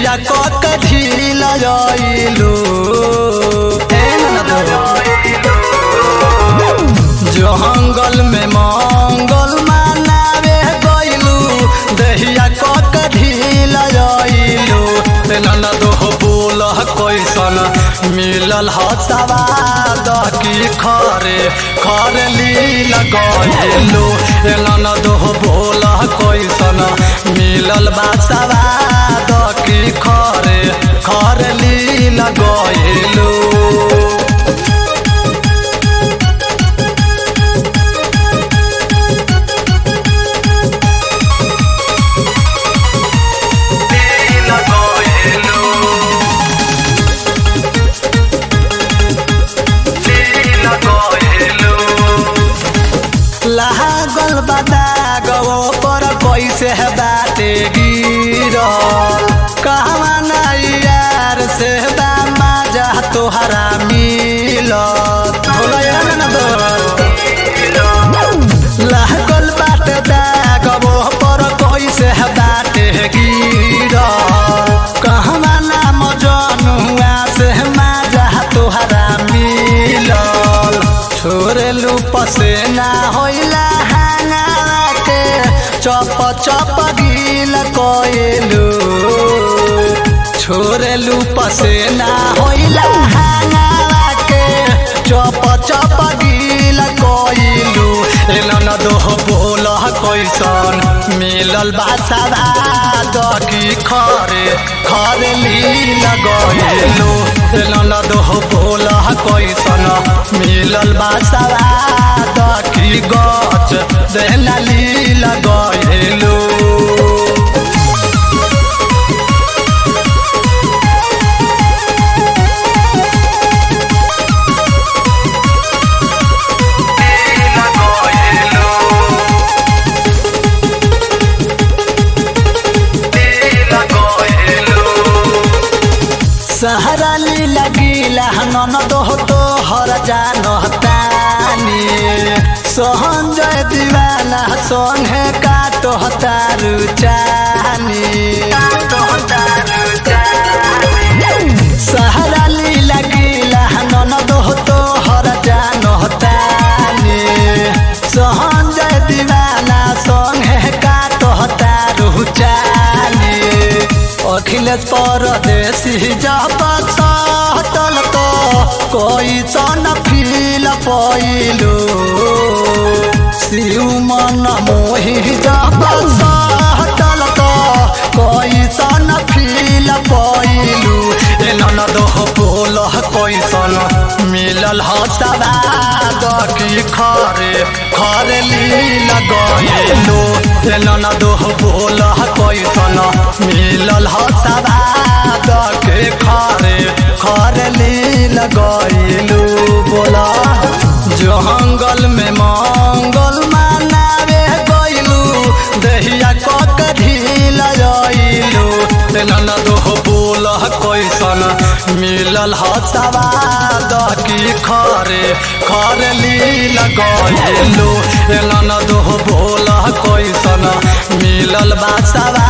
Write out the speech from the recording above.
देहिया कक ढील आइलू जंगल में मंगल मनावे गइलू देहिया कक ढील आइलू ननद हो बोल कैसन मिलल ह सवाद की खरे खरे लील गइलू ननद हो बोल कैसन मिलल बा सवाद की खरे खरे लील गइलू लागल बताग पर कैसे है बाटे गिरल कहवा नाई यार से बा माजा तोहरा मिलत बोलो यार ना दो लागल बाटे दाग पर कैसे है बाटे गिरल कहवा नाम जनुआ से माजा तोहरा मिलल छोड़लू पसेना होइला हांगावा के चप चप गील कोइलू छोड़लू पसेना होइला हांगावा के चप चप गील कोइलू ए ननद हो बोल कैसन मिलल बासावा दकी खरे खरे लील गइलू ए ननद हो बोल कैसन मिलल बासावा दकी गच देहला लील गइलू सहरा लीला गीला ननद हो तो हर जानतानी सहंजय दीवाना संगे काटो तारू चानी सहरा लीला गीला ननद हो तो हर जानतानी सहंजय दीवाना संगे काटो तारू चानी अखिलेश परदेशी जब सटल तो कोई सन फील पैलू शिव मन मोहि जब सटल तो कोई सन फील पैलू ए ननद हो बोल कैसन मिलल ह सवाद की खरे खरे लील गइलू ए ननद हो बोल कैसन मिलल ह सवाद के खरे खरे लील गइलू बोला जंगल में मंगल मनावे गइलू देहिया कक ढील आइलू ननद हो बोल कैसन मिलल ह सवाद की खरे खरे लील गइलू ननद हो बोल कैसन मिलल बा सवाद